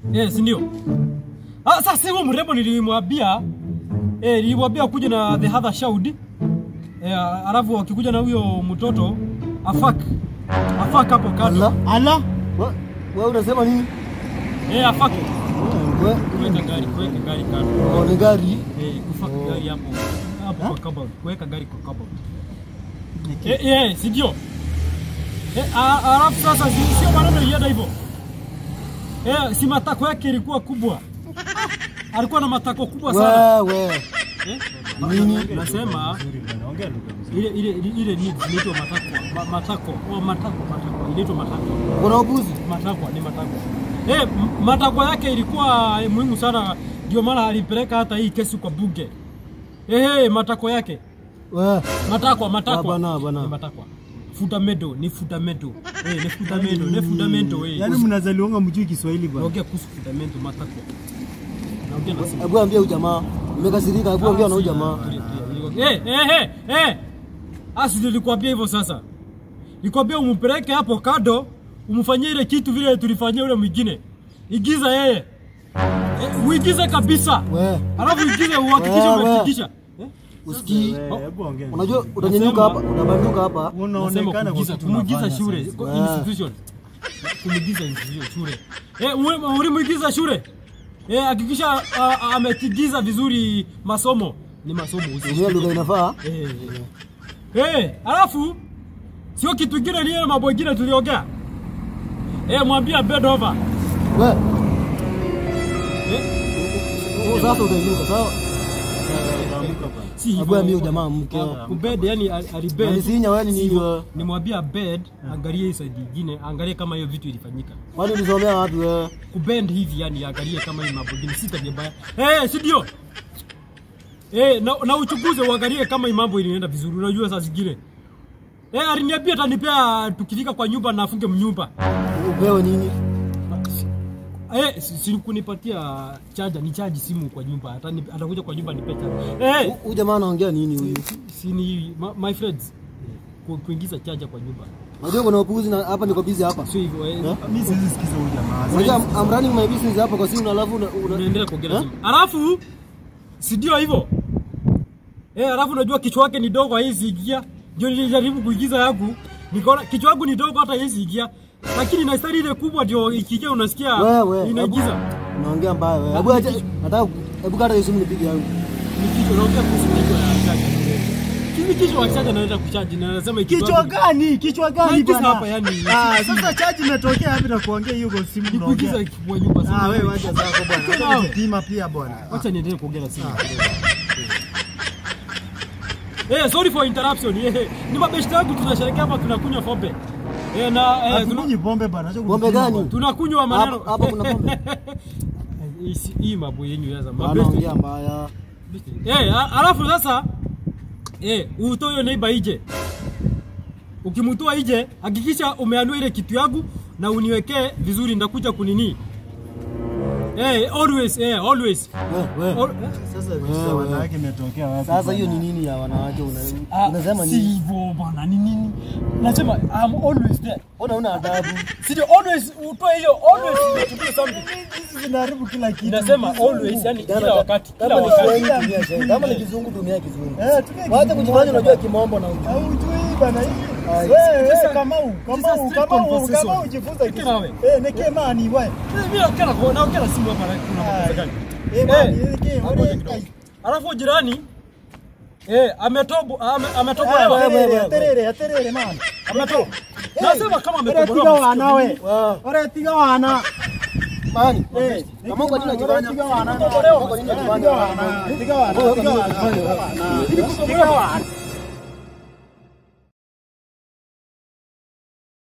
Eh, si ndio? Ah, sasa huyo mrembo nilimwambia eh, nilimwambia kuja na the other child. Eh, alafu akikuja na huyo mtoto afak. Afak hapo kando. Ala. Ala. Wa- Wewe unasema nini? Eh, afak. We- Kuweka gari, kuweka gari kando. Oh, ni gari. Eh, kufak gari hapo. Hapo kwa kabla. Kuweka gari kwa kabla. Eh, eh, si ndio? Eh, a- alafu sasa si- sio maneno ilienda hivyo. Eh, si matako yake ilikuwa kubwa. Alikuwa na matako kubwa sana. Wewe. Eh? Nini? Nasema ile ile ile ile ni inaitwa matako. Ma, matako. Oh, matako, matako. Inaitwa matako. Kuna upuzi? Matakwa ni matakwa. Eh, m- matakwa yake ilikuwa eh, muhimu sana ndio maana alipeleka hata hii kesi kwa bunge. Eh, matakwa yake. Wewe. Matakwa, matakwa. Ah, bana, bana. Ni matakwa. Fundamento, ni fundamento. Eh, ni fundamento, ni fundamento eh. Yaani mnazaliwanga mjui Kiswahili bwana. Naongea kuhusu fundamento matakwa. Naongea na simu. Hebu ambia huyu jamaa. Nimekasirika, hebu ambia na huyu jamaa. Eh, eh, eh, eh. Asi nilikwambia hivyo sasa. Nikwambia umpeleke hapo kado, umfanyie ile kitu vile tulifanyia yule mwingine. Igiza yeye. Eh, uigize kabisa. Wewe. Alafu igize uhakikishe Wewe. umefikisha. Eh? Usikii. Eh, Hebu ongea. Unajua utanyanyuka hapa, utabanduka hapa. Nasema Unaonekana kwa kuigiza, kitu kumuigiza unafanya shule, sasa. kwa Wewe. institution. Kumuigiza institution shule. Eh, ule- ulimuigiza shule. Eh, hakikisha ah, ah, ametigiza vizuri masomo. Ni masomo usi- Tumia lugha inafaa. Eh, eh. Eh, alafu sio kitu kingine ni ile mambo mengine tuliongea. Eh, mwambie bed over. Wewe. Eh, Wewe sasa utainuka, sawa? si Hebu hivyo. ambia huyu jamaa mke. Kubed yani al- alibed. Alisinya wewe ni nini Sivyo. wewe? Nimwambia bed, angalie hii side nyingine, angalie kama hiyo vitu ilifanyika. Kwani ulisomea wapi wewe? kubend hivi yani angalie kama hii mambo mengine si tabia mbaya. Eh, si ndio? Eh, na, na uchunguze uangalie kama hii mambo inaenda vizuri. Unajua saa zingine. Eh, aliniambia atanipea tukifika kwa nyumba na afunge mnyumba. Upewe nini? Eh, si, si kunipatia chaja, ni chaji simu kwa nyumba. Atani, atakuja kwa nyumba nipe chaja. Eh, Huyu jamaa anaongea nini huyu? si ni ma, my friends ku, kuingiza chaja kwa nyumba. Unajua kuna upuzi na hapa niko busy hapa. Sio hivyo eh. Eh? Mimi siwezi sikiza huyu jamaa. Unajua I'm, I'm running my business hapa kwa simu na alafu una, una, unaendelea kuongea Eh? simu. Alafu si ndio hivyo? Eh, alafu unajua kichwa yake ni dogo haizi ingia. Ndio nilijaribu kuigiza yangu. Nikaona kichwa yangu ni dogo hata haizi ingia. Lakini na stari ile kubwa ndio ikiingia unasikia wewe. inaigiza. hebu- Unaongea mbaya wewe. Hebu acha nataka hebu kata hiyo simu nipige yangu. Ni kichwa unaongea kuhusu kichwa ya chaja. Kivi kichwa ya chaja naenda kuchaji na nasema Kichwa gani? Kichwa gani Naigiza bwana? hapa yani. Ah, sasa chaji imetokea wapi na kuongea hiyo kwa simu Ni kuigiza unaongea? kwa nyumba sana. Ah, wewe wacha zako bwana. Tena Wacha wewe. kujipima pia bwana. Acha niendelee kuongea na simu. Eh, sorry for interruption. Eh, ni mabeshte yangu tunasherehekea hapa tunakunywa pombe. Eh, na eh, tuna- Hatukunyi pombe bwana. acha Pombe kujipima gani? bwana. tunakunywa maneno. Hapa hapa kuna pombe. Hii si- Hii mambo yenyu sasa. Mabeshte. Anaongea mbaya. Eh, a- alafu sasa eh, utoe hiyo neighbor ije. Ukimtoa ije, hakikisha umeanua ile kitu yangu na uniwekee vizuri ndakuja kunini. Eh, always, eh, always. Wewe wewe. Al- eh? Sasa vitu za wanawake imetokea wapi? Sasa hiyo bwana? ni nini ya wanawake una Ah, unasema si nini? hivyo bwana, ni nini? Nasema I'm always there. Ona una adabu. Si ndio always utoe hiyo always unatumia something. Hizi zinaharibu kila kitu. Inasema Kizungu. always, yani Kama- kila wakati, kila Kama ni wakati. Kiswahili tumia Kiswahili. Kama ni kizungu tumia kizungu. Eh, tumia Wacha kizungu kujifanya moja unajua kimombo na ujui. Haujui bana hivi. Ai, Wewe sasa- wewe Kamau, Kamau, straight Kamau, conversation. Kamau jifunze Ike nawe. Eh, neke mani wewe. Mimi nakera kwa naongea simu hapa na kuna makosa gani? Eh, mani, Eh, neke, hapo wewe. kidogo. Alafu jirani eh ametobo ame, Ah, ametobolewa. wewe, Aterere, wewe. aterere, aterere mani. Ametobolewa. Nasema kama Ore tiga ametobolewa. wana we. Wow. Ore tiga wana. Mani. Eh, Kama kwa nini ore unajifanya? tiga wana. Kama kwa nini unajifanya? Tiga wana, tiga wana, Wewe tiga kwa nini wana, unajifanya? tiga wana. Tiga wana.